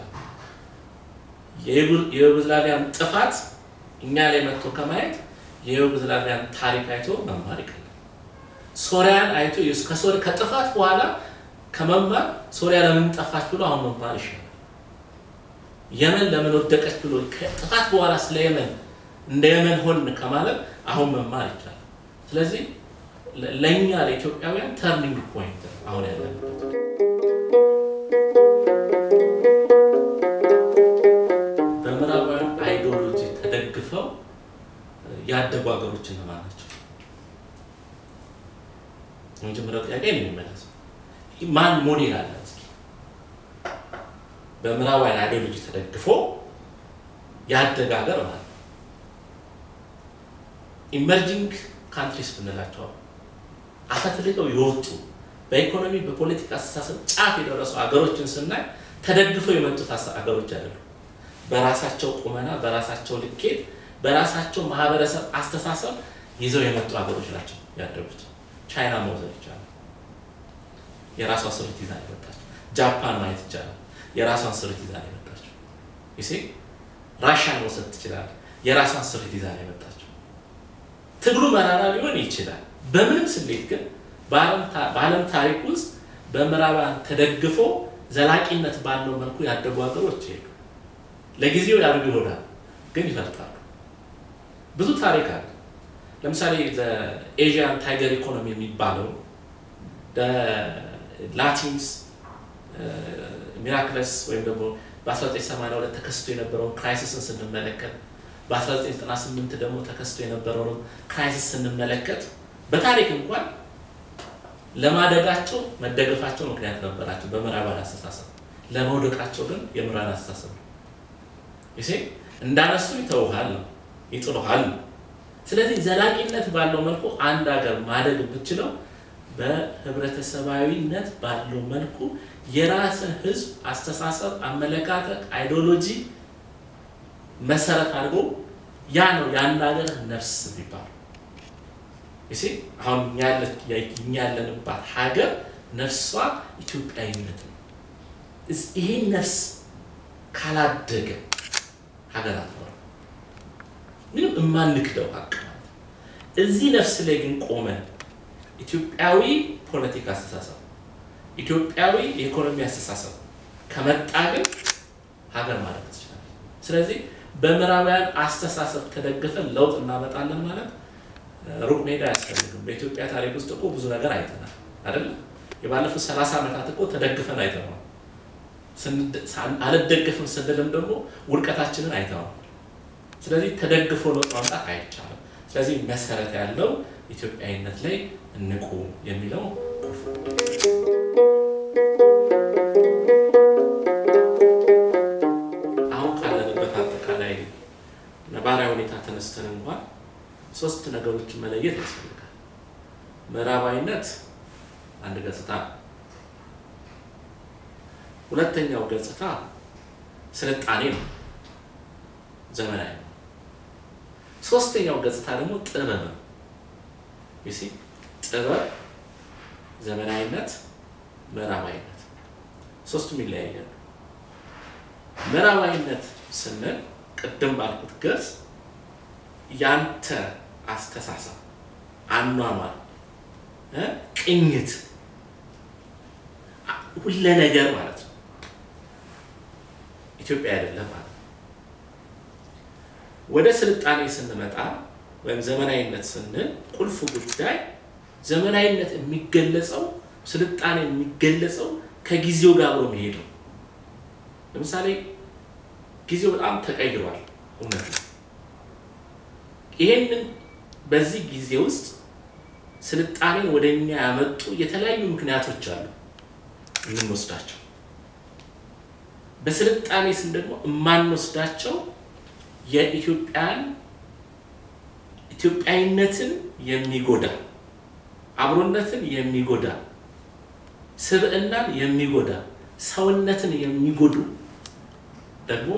የዩጎዝላቪያን ጥፋት እኛ ላይ መጥቶ ከማየት የዩጎዝላቪያን ታሪክ አይቶ መማር ይቀላል። ሶሪያን አይቶ ከጥፋት በኋላ ከመማር ሶሪያ ለምን ጠፋች ብሎ አሁን መማር ይሻላል። የመን ለምን ወደቀች ብሎ ከጥፋት በኋላ ስለ የመን እንደ የመን ሆን ከማለት አሁን መማር ይቻላል። ስለዚህ ለእኛ ለኢትዮጵያውያን ተርኒንግ ፖይንት አሁን ያለንበት በምዕራባውያን አይዲዮሎጂ ተደግፈው ያደጉ ሀገሮች እነማን ናቸው? የመጀመሪያው ጥያቄ ነው የሚመለሰው። ማን ሞዴል አለ? እስኪ በምዕራባውያን አይዲዮሎጂ ተደግፎ ያደገ ሀገር ማለት ነው። ኢመርጂንግ ካንትሪስ ብንላቸው አፈትልቀው የወጡ በኢኮኖሚ በፖለቲካ አስተሳሰብ ጫፍ የደረሱ ሀገሮችን ስናይ ተደግፈው የመጡት ሀገሮች አይደሉም። በራሳቸው ቁመና፣ በራሳቸው ልኬት፣ በራሳቸው ማህበረሰብ አስተሳሰብ ይዘው የመጡ ሀገሮች ናቸው ያደጉት። ቻይና መውሰድ ይቻላል። የራሷ ስሪት ይዛ የመጣችው። ጃፓን ማየት ይቻላል። የራሷን ስሪት ይዛ የመጣችው። ይሴ ራሽያን መውሰድ ትችላል። የራሷን ስሪት ይዛ የመጣችው። ትግሉ መራራ ሊሆን ይችላል። በምንም ስሌት ግን በዓለም ታሪክ ውስጥ በምዕራባውያን ተደግፎ ዘላቂነት ባለው መልኩ ያደጉ ሀገሮች ይሄዱ። ለጊዜው ያድጉ ይሆናል፣ ግን ይፈርጣሉ። ብዙ ታሪክ አለ። ለምሳሌ ኤዥያን ታይገር ኢኮኖሚ የሚባለው ላቲንስ ሚራክለስ ወይም ደግሞ በ1982 ተከስቶ የነበረውን ክራይሲስን ስንመለከት በ1998 ደግሞ ተከስቶ የነበረውን ክራይሲስ ስንመለከት በታሪክ እንኳን ለማደጋቸው መደገፋቸው ምክንያት ነበራቸው በምዕራባን አስተሳሰብ፣ ለመውደቃቸው ግን የምዕራባን አስተሳሰብ ነው። ይሴ እንዳነሱ ይተውሃል ነው ይጥሉሃል ነው። ስለዚህ ዘላቂነት ባለው መልኩ አንድ ሀገር ማደግ የምትችለው በህብረተሰባዊነት ባለው መልኩ የራስን ህዝብ አስተሳሰብ፣ አመለካከት፣ አይዲዮሎጂ መሰረት አድርጎ ያ ነው የአንድ ሀገር ነፍስ የሚባለው። ይሴ አሁን እኛ ያለንባት ሀገር ነፍሷ ኢትዮጵያዊነት ነው። ይሄን ነፍስ ካላደገ ሀገር አትኖርም። ምንም የማንክደው ሀቅ ማለት እዚህ ነፍስ ላይ ግን ቆመን ኢትዮጵያዊ ፖለቲካ አስተሳሰብ፣ ኢትዮጵያዊ የኢኮኖሚ አስተሳሰብ ከመጣ ግን ሀገር ማለት ትችላለች። ስለዚህ በምዕራባውያን አስተሳሰብ ተደግፈን ለውጥ እናመጣለን ማለት ሩቅ መሄድ አያስፈልግም። በኢትዮጵያ ታሪክ ውስጥ እኮ ብዙ ነገር አይተናል አይደለም? የባለፉት ሰላሳ ዓመታት እኮ ተደግፈን አይተነዋል። አልደገፍም ስንልም ደግሞ ውድቀታችንን አይተዋል። ስለዚህ ተደግፎ ለውጥ ማምጣት አይቻልም። ስለዚህ መሰረት ያለው ኢትዮጵያዊነት ላይ እንቁ የሚለው አሁን ካለንበት አጠቃላይ ነባራዊ ሁኔታ ተነስተን እንኳን ሶስት ነገሮችን መለየት ያስፈልጋል። ምዕራባዊነት አንድ ገጽታ ነው። ሁለተኛው ገጽታ ስልጣኔ ነው፣ ዘመናዊ ነው። ሶስተኛው ገጽታ ደግሞ ጥበብ ነው። ዩሲ ጥበብ፣ ዘመናዊነት፣ ምዕራባዊነት ሶስቱም ይለያያሉ። ምዕራባዊነት ስንል ቅድም ባልኩት ገጽ ያንተ አስተሳሰብ፣ አኗኗር፣ ቅኝት፣ ሁለ ነገር ማለት ነው። ኢትዮጵያ አይደለም ማለት ነው። ወደ ስልጣኔ ስንመጣ ወይም ዘመናዊነት ስንል ቁልፍ ጉዳይ ዘመናዊነት የሚገለጸው ስልጣኔ የሚገለጸው ከጊዜው ጋር አብሮ መሄድ ነው። ለምሳሌ ጊዜው በጣም ተቀይሯል፣ እውነት ነው። ይሄንን በዚህ ጊዜ ውስጥ ስልጣኔን ወደ እኛ ያመጡ የተለያዩ ምክንያቶች አሉ የምንወስዳቸው። በስልጣኔ ስም ደግሞ የማንወስዳቸው የኢትዮጵያን ኢትዮጵያዊነትን የሚጎዳ አብሮነትን የሚጎዳ ስብዕናን የሚጎዳ ሰውነትን የሚጎዱ ደግሞ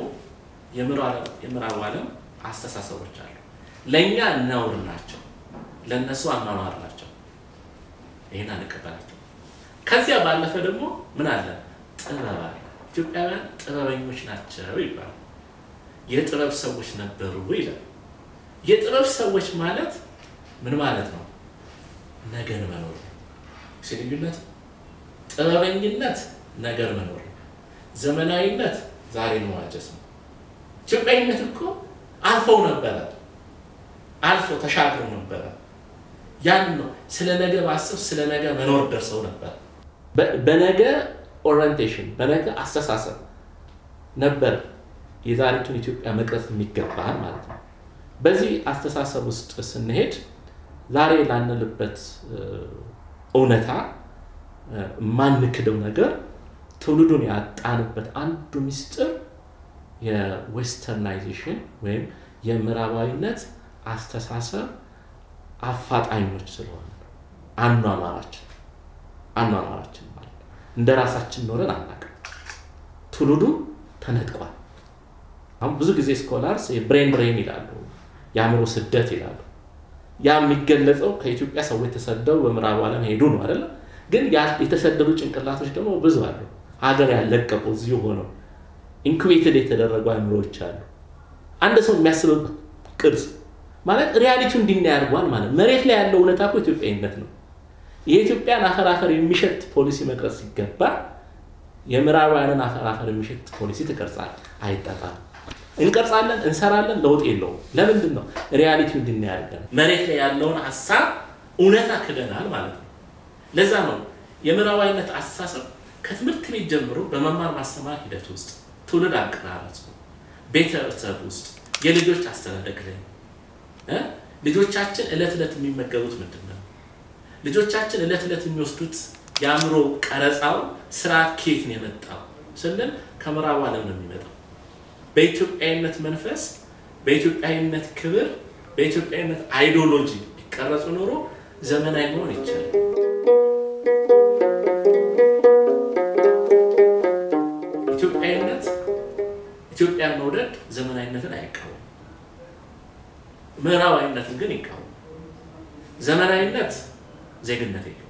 የምዕራቡ ዓለም አስተሳሰቦች አሉ። ለእኛ ነውር ናቸው፣ ለእነሱ አኗኗር ናቸው። ይህን አንቀበላቸው። ከዚያ ባለፈ ደግሞ ምን አለ? ጥበብ አለ። ኢትዮጵያውያን ጥበበኞች ናቸው ይባላል። የጥበብ ሰዎች ነበሩ ይላል። የጥበብ ሰዎች ማለት ምን ማለት ነው? ነገን መኖር ነው። ልዩነት ጥበበኝነት ነገር መኖር ነው። ዘመናዊነት ዛሬ መዋጀት ነው። ኢትዮጵያዊነት እኮ አልፈው ነበረ፣ አልፈው ተሻግረው ነበረ። ያን ነው ስለ ነገ ማሰብ ስለ ነገ መኖር ደርሰው ነበር። በነገ ኦሪንቴሽን በነገ አስተሳሰብ ነበር የዛሬቱን ኢትዮጵያ መቅረጽ የሚገባል ማለት ነው። በዚህ አስተሳሰብ ውስጥ ስንሄድ ዛሬ ላንልበት እውነታ የማንክደው ነገር ትውልዱን ያጣንበት አንዱ ምስጢር የዌስተርናይዜሽን ወይም የምዕራባዊነት አስተሳሰብ አፋጣኞች ስለሆነ አኗኗራችን አኗኗራችን ማለት እንደ ራሳችን ኖረን አናውቅም። ትውልዱም ተነጥቋል። አሁን ብዙ ጊዜ ስኮላርስ የብሬን ድሬን ይላሉ፣ የአእምሮ ስደት ይላሉ። ያ የሚገለጸው ከኢትዮጵያ ሰዎች ተሰደው በምዕራቡ ዓለም ሄዱ ነው አይደለ? ግን የተሰደዱ ጭንቅላቶች ደግሞ ብዙ አሉ። ሀገር ያለቀቁ እዚሁ ሆነው ኢንኩቤትድ የተደረጉ አእምሮዎች አሉ። አንድ ሰው የሚያስብበት ቅርጽ ማለት ሪያሊቲው እንዲና ያድርጓል ማለት መሬት ላይ ያለው እውነታ እኮ ኢትዮጵያዊነት ነው። የኢትዮጵያን አፈር አፈር የሚሸት ፖሊሲ መቅረጽ ሲገባ የምዕራባውያንን አፈር አፈር የሚሸት ፖሊሲ ትቀርጻል። አይጠጣም። እንቀርጻለን፣ እንሰራለን፣ ለውጥ የለውም። ለምንድን ነው? ሪያሊቲው እንዲና ያድርገን መሬት ላይ ያለውን ሀሳብ እውነታ ክደናል ማለት ነው። ለዛ ነው የምዕራባዊነት አስተሳሰብ ከትምህርት ቤት ጀምሮ በመማር ማስተማር ሂደት ውስጥ ትውልድ አቀራረጽ፣ ቤተሰብ ውስጥ የልጆች አስተዳደግ ላይ እ ልጆቻችን እለት እለት የሚመገቡት ምንድን ነው? ልጆቻችን እለት እለት የሚወስዱት የአእምሮ ቀረጻው ስርዓት ከየት ነው የመጣው ስንል ከምዕራቡ ዓለም ነው የሚመጣው። በኢትዮጵያዊነት መንፈስ፣ በኢትዮጵያዊነት ክብር፣ በኢትዮጵያዊነት አይዲዮሎጂ ቢቀረጹ ኖሮ ዘመናዊ መሆን ይቻላል። ኢትዮጵያዊነት ኢትዮጵያን መውደድ ዘመናዊነትን አይቃወም፣ ምዕራባዊነትን ግን ይቃወም። ዘመናዊነት ዜግነት የለውም፣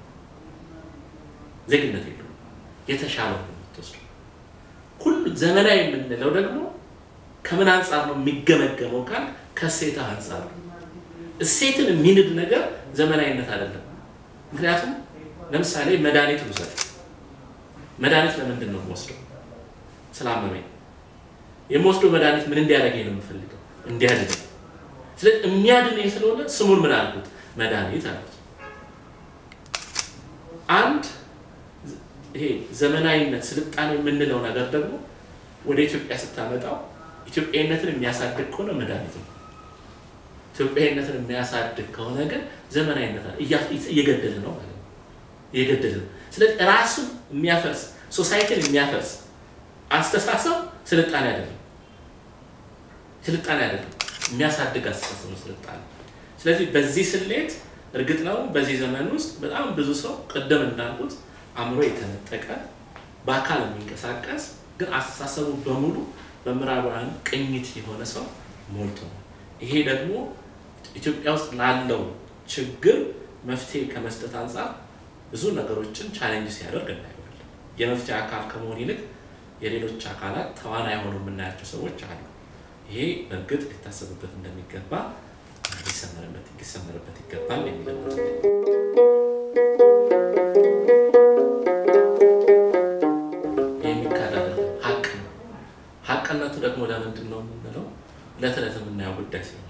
ዜግነት የለውም። የተሻለው ነው የምትወስደው። ሁሉ ዘመናዊ የምንለው ደግሞ ከምን አንጻር ነው የሚገመገመው? ካል ከእሴት አንጻር ነው። እሴትን የሚንድ ነገር ዘመናዊነት አይደለም። ምክንያቱም ለምሳሌ መድኃኒት ውሰድ። መድኃኒት ለምንድን ነው የምወስደው? ስላመመኝ የምወስደው መድኃኒት ምን እንዲያደርገኝ ነው የምፈልገው? እንዲያድነኝ። ስለዚህ የሚያድነኝ ስለሆነ ስሙን ምን አልኩት? መድኃኒት አልኩት። አንድ ይሄ ዘመናዊነት ስልጣኔ የምንለው ነገር ደግሞ ወደ ኢትዮጵያ ስታመጣው ኢትዮጵያዊነትን የሚያሳድግ ከሆነ መድኃኒት ነው። ኢትዮጵያዊነትን የሚያሳድግ ከሆነ ግን ዘመናዊነት አለ እየገደለ ነው ማለት ነው። እየገደለ ነው። ስለዚህ ራሱን የሚያፈርስ ሶሳይቲን የሚያፈርስ አስተሳሰብ ስልጣኔ አይደለም። ስልጣኔ አይደለም፣ የሚያሳድግ አስተሳሰብ ነው ስልጣኔ። ስለዚህ በዚህ ስሌት እርግጥ ነው በዚህ ዘመን ውስጥ በጣም ብዙ ሰው ቅድም እንዳልኩት አእምሮ የተነጠቀ በአካል የሚንቀሳቀስ ግን አስተሳሰቡ በሙሉ በምዕራባውያን ቅኝት የሆነ ሰው ሞልቶ ነው። ይሄ ደግሞ ኢትዮጵያ ውስጥ ላለው ችግር መፍትሄ ከመስጠት አንጻር ብዙ ነገሮችን ቻሌንጅ ሲያደርግ እናየዋለን። የመፍትሄ አካል ከመሆን ይልቅ የሌሎች አካላት ተዋናይ ሆኖ የምናያቸው ሰዎች አሉ። ይሄ በእርግጥ ሊታሰብበት እንደሚገባ ሊሰመርበት ይገባል የሚለው የሚካድ አይደለም፣ ሀቅ ነው። ሀቅነቱ ደግሞ ለምንድን ነው የምንለው? ዕለት ዕለት የምናየው ጉዳይ ሲሆን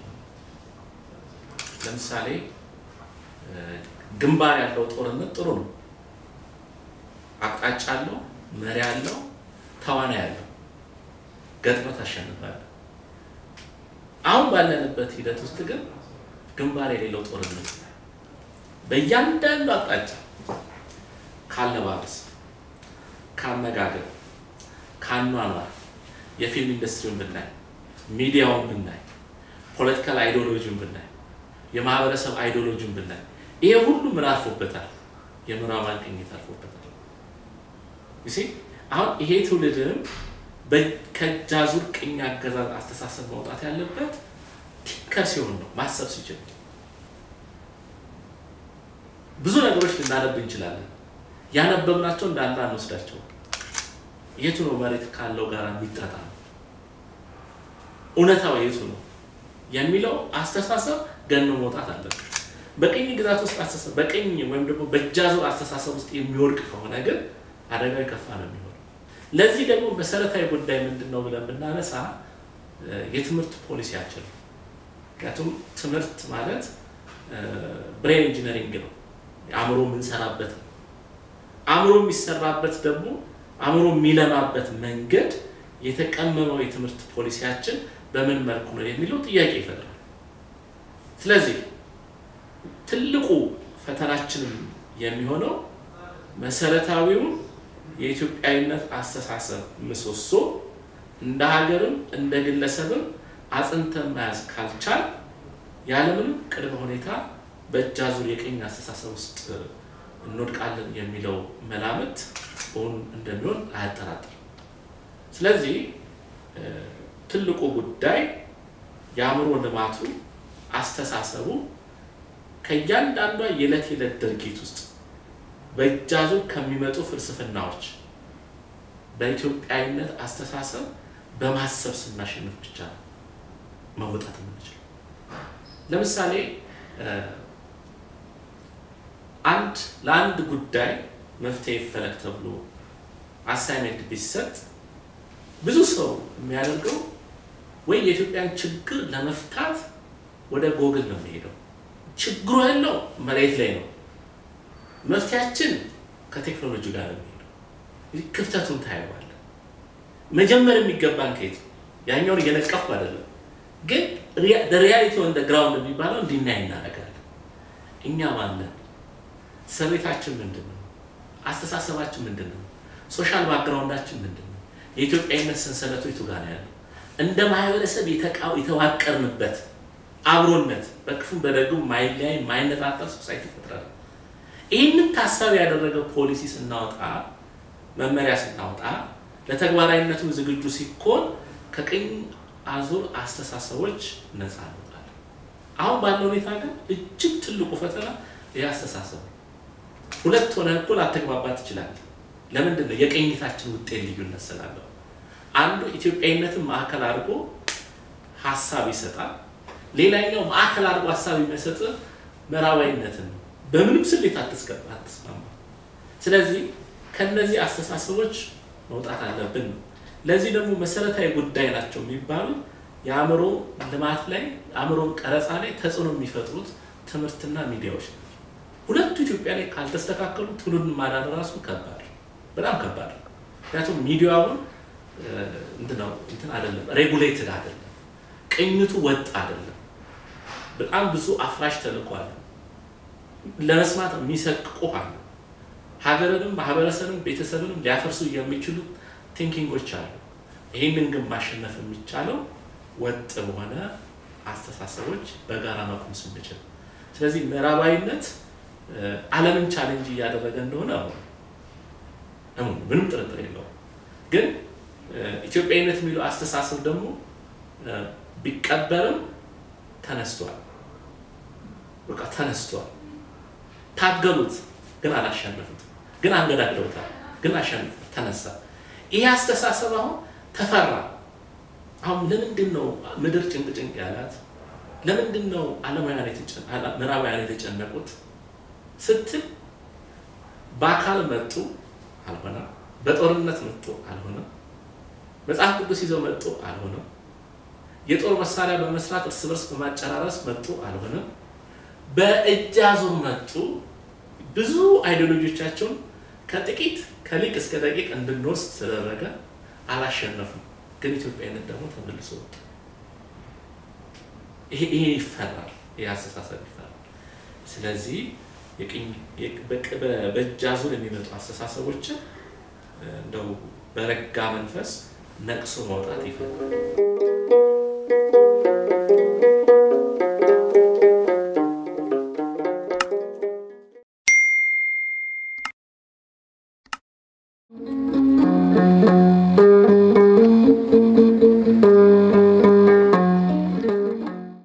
ለምሳሌ ግንባር ያለው ጦርነት ጥሩ ነው። አቅጣጫ አለው፣ መሪ አለው፣ ተዋናይ አለው። ገጥመህ ታሸንፋለህ። አሁን ባለንበት ሂደት ውስጥ ግን ግንባር የሌለው ጦርነት በእያንዳንዱ አቅጣጫ ካለባበስ፣ ከአመጋገብ፣ ከአኗኗር የፊልም ኢንዱስትሪውን ብናይ፣ ሚዲያውን ብናይ፣ ፖለቲካል አይዲዮሎጂውን ብናይ፣ የማህበረሰብ አይዲዮሎጂውን ብናይ ይሄ ሁሉ ምን አልፎበታል? የምዕራባውያን ቅኝት አልፎበታል። አሁን ይሄ ትውልድም ከጃዙር ቅኝ አገዛዝ አስተሳሰብ መውጣት ያለበት ቲንከር ሲሆን ነው፣ ማሰብ ሲችል። ብዙ ነገሮች ልናነብ እንችላለን። ያነበብናቸው እንዳለ አንወስዳቸው። የቱ ነው መሬት ካለው ጋር የሚጣጣ ነው? እውነታው የቱ ነው የሚለው አስተሳሰብ ገኖ መውጣት አለበት። በቅኝ ግዛት ውስጥ አስተሳሰብ በቅኝ ወይም ደግሞ በጃዙር አስተሳሰብ ውስጥ የሚወድቅ ከሆነ ግን አደጋው የከፋ ነው የሚሆነው። ለዚህ ደግሞ መሰረታዊ ጉዳይ ምንድን ነው ብለን ብናነሳ የትምህርት ፖሊሲያችን ነው። ምክንያቱም ትምህርት ማለት ብሬን ኢንጂነሪንግ ነው፣ አእምሮ የምንሰራበት ነው። አእምሮ የሚሰራበት ደግሞ አእምሮ የሚለማበት መንገድ የተቀመመው የትምህርት ፖሊሲያችን በምን መልኩ ነው የሚለው ጥያቄ ይፈጥራል። ስለዚህ ትልቁ ፈተናችንም የሚሆነው መሰረታዊውን የኢትዮጵያዊነት አስተሳሰብ ምሰሶ እንደ ሀገርም እንደ ግለሰብም አጽንተን መያዝ ካልቻል ያለምንም ቅድመ ሁኔታ በእጅ አዙር የቅኝ አስተሳሰብ ውስጥ እንወድቃለን የሚለው መላምት እውን እንደሚሆን አያጠራጥርም። ስለዚህ ትልቁ ጉዳይ የአእምሮ ልማቱ አስተሳሰቡ ከእያንዳንዷ የዕለት የዕለት ድርጊት ውስጥ በእጅ አዙር ከሚመጡ ፍልስፍናዎች በኢትዮጵያዊነት አስተሳሰብ በማሰብ ስናሸንፍ ብቻ ነው መወጣት የምንችለው። ለምሳሌ አንድ ለአንድ ጉዳይ መፍትሄ ይፈለግ ተብሎ አሳይመንት ቢሰጥ ብዙ ሰው የሚያደርገው ወይ የኢትዮጵያን ችግር ለመፍታት ወደ ጎግል ነው የሚሄደው። ችግሩ ያለው መሬት ላይ ነው። መፍትያችን ከቴክኖሎጂ ጋር ነው የሚሄደው። ክፍተቱን ታየዋል። መጀመር የሚገባን ከየት ያኛውን እየነቀፍኩ አይደለም፣ ግን ሪያሊቲ ኦን ግራውንድ የሚባለው እንዲናይ እናደርጋለን። እኛ ማለን? ሰቤታችን ምንድን ነው? አስተሳሰባችን ምንድን ነው? ሶሻል ባክግራውንዳችን ምንድን ነው? የኢትዮጵያዊነት ሰንሰለቱ የቱ ጋር ነው ያለው? እንደ ማህበረሰብ የተዋቀርንበት አብሮነት በክፉም በደጉም ማይለያይ ማይነጣጠር ሶሳይቲ ፈጥረናል። ይህንን ታሳቢ ያደረገ ፖሊሲ ስናወጣ መመሪያ ስናወጣ ለተግባራዊነቱ ዝግጁ ሲኮን ከቅኝ አዙር አስተሳሰቦች ነፃ እንወጣለን። አሁን ባለው ሁኔታ ግን እጅግ ትልቁ ፈተና ይህ አስተሳሰብ ነው። ሁለት ሆነ እኩል አተግባባ ትችላለህ። ለምንድን ነው? የቅኝታችን ውጤት ልዩነት ስላለው አንዱ ኢትዮጵያዊነትን ማዕከል አድርጎ ሀሳብ ይሰጣል። ሌላኛው ማዕከል አድርጎ ሀሳብ የሚሰጥ ምዕራባዊነትን ነው። በምንም ስሌት አትስገባ አትስማማ። ስለዚህ ከነዚህ አስተሳሰቦች መውጣት አለብን ነው። ለዚህ ደግሞ መሰረታዊ ጉዳይ ናቸው የሚባሉ የአእምሮ ልማት ላይ አእምሮን ቀረጻ ላይ ተጽዕኖ የሚፈጥሩት ትምህርትና ሚዲያዎች ናቸው። ሁለቱ ኢትዮጵያ ላይ ካልተስተካከሉ ትውልድን ማዳን ራሱ ከባድ በጣም ከባድ ነው። ምክንያቱም ሚዲያውን እንትነው እንትን አይደለም ሬጉሌትድ አይደለም፣ ቅኝቱ ወጥ አይደለም። በጣም ብዙ አፍራሽ ተልዕኮ አለ። ለመስማት የሚሰቅቁ አሉ። ሀገርንም ማህበረሰብንም ቤተሰብንም ሊያፈርሱ የሚችሉ ቲንኪንጎች አሉ። ይህንን ግን ማሸነፍ የሚቻለው ወጥ በሆነ አስተሳሰቦች በጋራ መቆም ስንችል። ስለዚህ ምዕራባዊነት ዓለምን ቻሌንጅ እያደረገ እንደሆነ አሁን ምንም ጥርጥር የለውም። ግን ኢትዮጵያዊነት የሚለው አስተሳሰብ ደግሞ ቢቀበርም ተነስቷል። በቃ ተነስቷል። ታገሉት፣ ግን አላሸነፉት። ግን አንገዳግደውታል፣ ግን አሸነፉት። ተነሳ። ይህ አስተሳሰብ አሁን ተፈራ። አሁን ለምንድን ነው ምድር ጭንቅ ጭንቅ ያላት? ለምንድን ነው ዓለማውያን ምዕራባውያን የተጨነቁት ስትል በአካል መጡ አልሆነም። በጦርነት መጡ አልሆነም። መጽሐፍ ቅዱስ ይዘው መጡ አልሆነም። የጦር መሳሪያ በመስራት እርስ በርስ በማጨራረስ መጡ አልሆነም። በእጅ አዙር መጡ። ብዙ አይዲዮሎጂዎቻቸውን ከጥቂት ከሊቅ እስከ ደቂቅ እንድንወስድ ተደረገ። አላሸነፉም። ግን ኢትዮጵያዊነት ደግሞ ተመልሶ ወጡ። ይሄ ይፈራል። ይሄ አስተሳሰብ ይፈራል። ስለዚህ በእጅ አዙር የሚመጡ አስተሳሰቦችን እንደው በረጋ መንፈስ ነቅሶ ማውጣት ይፈልጋል።